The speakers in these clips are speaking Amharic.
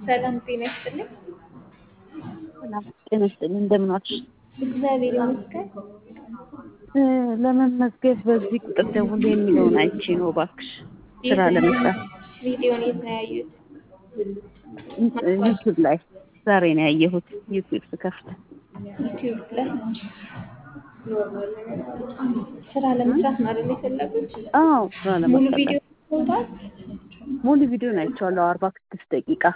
ሰላም ጤና ይስጥልኝ። ሰላም ጤና ይስጥልኝ። እንደምን ዋልሽ? እግዚአብሔር ይመስገን። እ ለመመዝገብ በዚህ ቁጥር ደውል የሚለውን አይቼ ነው እባክሽ ስራ ለመስራት ቪዲዮን የት ነው ያዩት? ዩቲዩብ ላይ ዛሬ ነው ያየሁት። ዩቲዩብ ስከፍት ዩቲዩብ ላይ ስራ ለመስራት ነው አይደል የፈለጉት? አዎ ስራ ሙሉ ለመስራት ቪዲዮ ይወጣል? ሙሉ ቪዲዮን አይቼዋለሁ። አርባ ስድስት ደቂቃ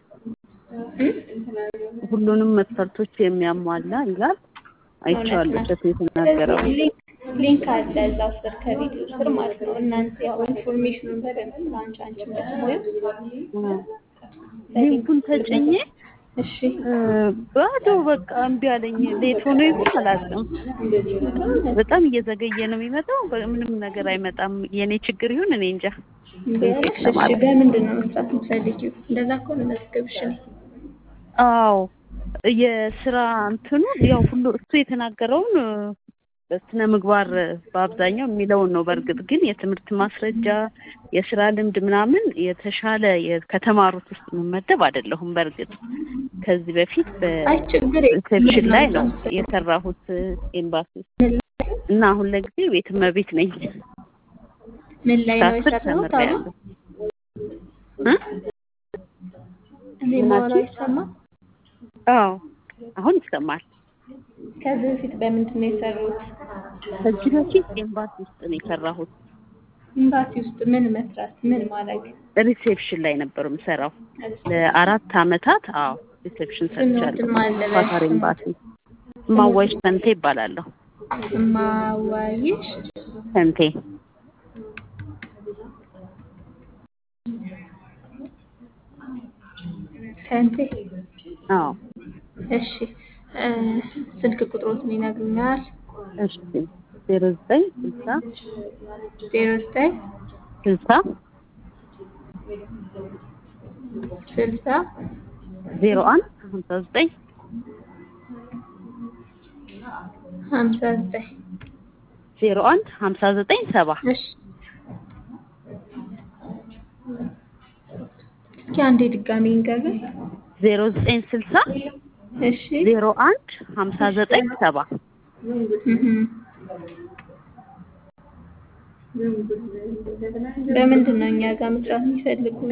ሁሉንም መስፈርቶች የሚያሟላ ይላል። አይቼዋለሁ። እሸቱ የተናገረው ሊንክ ሊንክ አለ እዛው ስር ከቪዲዮ ስር ማለት ነው። እናንተ ያው ኢንፎርሜሽኑን በደንብ አንቺ አንቺ የምትሞዩ ሊንኩን ተጭኜ እሺ እ ባዶ በቃ እምቢ አለኝ። ሌት ሆኖ ይሁን አላውቅም። በጣም እየዘገየ ነው የሚመጣው። ምንም ነገር አይመጣም። የኔ ችግር ይሁን እኔ እንጃ። ቢያንስ እሺ በምንድን ነው መስራት የምትፈልጊው? እንደዛ ከሆነ መዝገብሽ እኔ አዎ የስራ እንትኑ ያው ሁሉ እሱ የተናገረውን በስነ ምግባር በአብዛኛው የሚለውን ነው። በእርግጥ ግን የትምህርት ማስረጃ የስራ ልምድ ምናምን የተሻለ የ- ከተማሩት ውስጥ የምመደብ አይደለሁም። በእርግጥ ከዚህ በፊት አይ ችግር በሪሴፕሽን ላይ ነው የለም። የሰራሁት ኤምባሲ ውስጥ እና አሁን ለጊዜ ቤት እመቤት ነኝ። ምን ላይ ነው ከአስር የሰራሁት? አሁን ተምሬያለሁ። እ? እኔ ማወራው ይሰማል? አዎ አሁን ይሰማል። ከዚህ በፊት በምንድን ነው የሰሩት? ከዚህ በፊት ኤምባሲ ውስጥ ነው የሰራሁት። ኤምባሲ ውስጥ ምን መስራት ምን ማድረግ? ሪሴፕሽን ላይ ነበር የምሰራው ለአራት አመታት። አዎ ሪሴፕሽን ሰርቻለሁ። ስሞትን ማን ልበል? ኳታር ኤምባሲ ማዋይሽ ሰንቴ ይባላለሁ። ማዋይሽ ሰንቴ ሰንቴ። አዎ እሺ እ ስልክ ቁጥሮትን ይነግሩኛል? እሺ ዜሮ ዘጠኝ ስልሳ ዜሮ ዘጠኝ ስልሳ ስልሳ ዜሮ አንድ ሀምሳ ዘጠኝ ሀምሳ ዘጠኝ ዜሮ አንድ ሀምሳ ዘጠኝ ሰባ እሺ እስኪ አንዴ ድጋሚ እንገርም። ዜሮ ዘጠኝ ስልሳ እሺ ዜሮ አንድ ሀምሳ ዘጠኝ ሰባ እህም። በምንድን ነው እኛ ጋር መስራት የሚፈልጉት?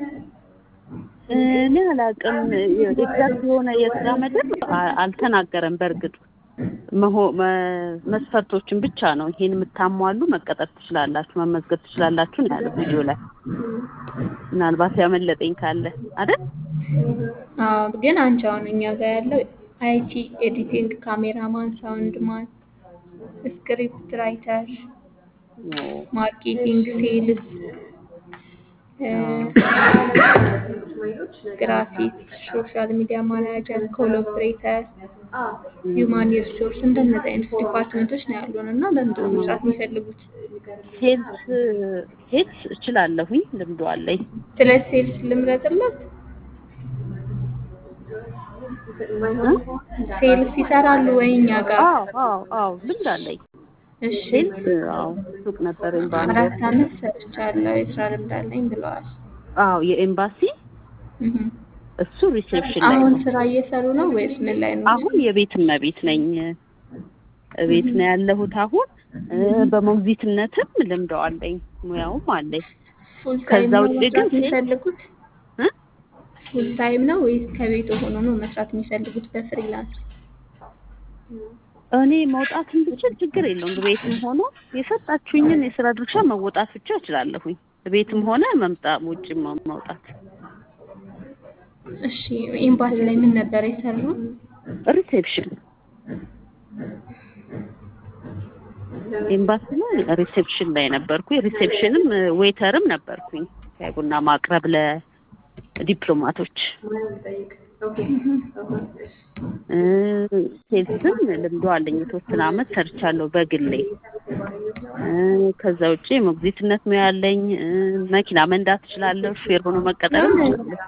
እኔ አላውቅም። ኤግዛክት የሆነ የስራ መደብ አ- አልተናገረም። በእርግጥ መሆ- መ- መስፈርቶችን ብቻ ነው ይሄን የምታሟሉ መቀጠር ትችላላችሁ፣ መመዝገብ ትችላላችሁ ነው ያለው ቪዲዮ ላይ። ምናልባት ያመለጠኝ ካለ አይደል? አዎ ግን አንቺ አሁን እኛ ጋር ያለው አይቲ ኤዲቲንግ፣ ካሜራማን፣ ሳውንድ ማን፣ ስክሪፕት ራይተር፣ ማርኬቲንግ፣ ሴልስ፣ ግራፊክስ፣ ሶሻል ሚዲያ ማናጀር፣ ኮል ኦፕሬተር፣ ሂውማን ሪሶርስ እንደነዚህ አይነት ዲፓርትመንቶች ነው ያሉን እና በምንድን ነው መስራት የሚፈልጉት? ሴልስ ሴልስ እችላለሁኝ፣ ልምዱ አለኝ። ስለ ሴልስ ልምረጥለት? ሴልስ ይሰራሉ ወይ እኛ ጋር? አዎ አዎ አዎ ልምድ አለኝ። እሺ ሴልስ አዎ ሱቅ ነበረኝ በአንድ አራት አመት ሰርቻለሁ የስራ ልምድ አለኝ ብለዋል። አዎ የኤምባሲ እህም። እሱ ሪሴፕሽን ላይ አሁን ነው። ስራ እየሰሩ ነው ወይስ ምን ላይ ነው? አሁን የቤት እመቤት ነኝ። ቤት ነው ያለሁት አሁን እ በሞግዚትነትም ልምዶ አለኝ ሙያውም አለኝ። ፉል ከዛ ታይም ነው ውጭ ግን መስራት ሴት- የሚፈልጉት? እ? ፉል ታይም ነው ወይስ ከቤት ሆኖ ነው መስራት የሚፈልጉት በፍሪላንስ? እኔ መውጣትን ብችል ችግር የለውም። ቤትም ሆኖ የሰጣችሁኝን የስራ ድርሻ መወጣት ብቻ እችላለሁኝ። ቤትም ሆነ መምጣት ውጭም መውጣት። እሺ ኤምባሲ ላይ ምን ነበር የሰሩት? ሪሴፕሽን ኤምባሲ ላይ ሪሴፕሽን ላይ ነበርኩኝ። ሪሴፕሽንም ዌተርም ነበርኩኝ። ሻይ ቡና ማቅረብ ለዲፕሎማቶች እ ሴልስም ልምዶ አለኝ። የተወሰነ አመት ሰርቻለሁ በግሌ። እ ከዛ ውጭ ሞግዚትነት ሙያ አለኝ። እ መኪና መንዳት እችላለሁ። ሹፌር ሆኖ መቀጠርም እችላለሁ።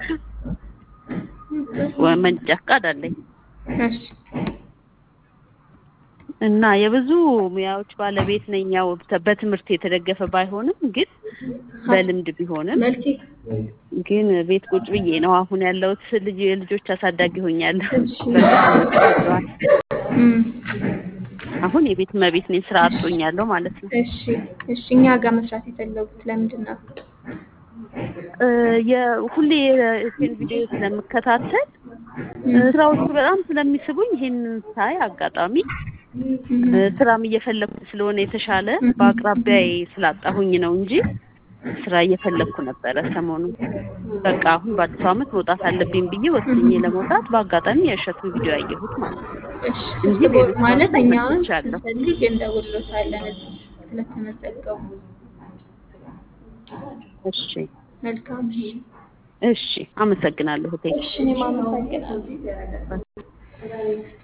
ወ- መንጃ ፈቃድ አለኝ እሺ እና የብዙ ሙያዎች ባለቤት ነኝ። ያው በትምህርት የተደገፈ ባይሆንም ግን በልምድ ቢሆንም መልቲ ግን ቤት ቁጭ ብዬ ነው አሁን ያለሁት። ልጅ የልጆች አሳዳጊ ሆኛለሁ። እሺ። በልጆች ወልደዋል። እም፣ አሁን የቤት እመቤት ነኝ። ስራ አጥቶኛለሁ ማለት ነው። እሺ እሺ። እኛ ጋር መስራት የፈለጉት ለምንድን ነው? እ፣ የሁሌ የእህቴን ቪዲዮ ስለምከታተል እ፣ ስራዎቹ በጣም ስለሚስቡኝ ይሄንን ሳይ አጋጣሚ እ፣ ስራም እየፈለኩ ስለሆነ የተሻለ በአቅራቢያዬ ስላጣሁኝ ነው እንጂ ስራ እየፈለኩ ነበረ ሰሞኑን። በቃ አሁን በአዲሱ ዓመት መውጣት አለብኝ ብዬ ወስኜ ለመውጣት በአጋጣሚ የእሸቱን ቪዲዮ ያየሁት ማለት ነው። እሺ እንጂ እሱ ሌሎች ማለት ላይ እኛ አሁን መጥቻለሁ። ስንፈልግ እንደውሎታለን እዚህ ስለተመዘገቡ። እሺ መልካም እሺ። እሺ፣ አመሰግናለሁ እህቴ። እሺ እኔም አመሰግናለሁ።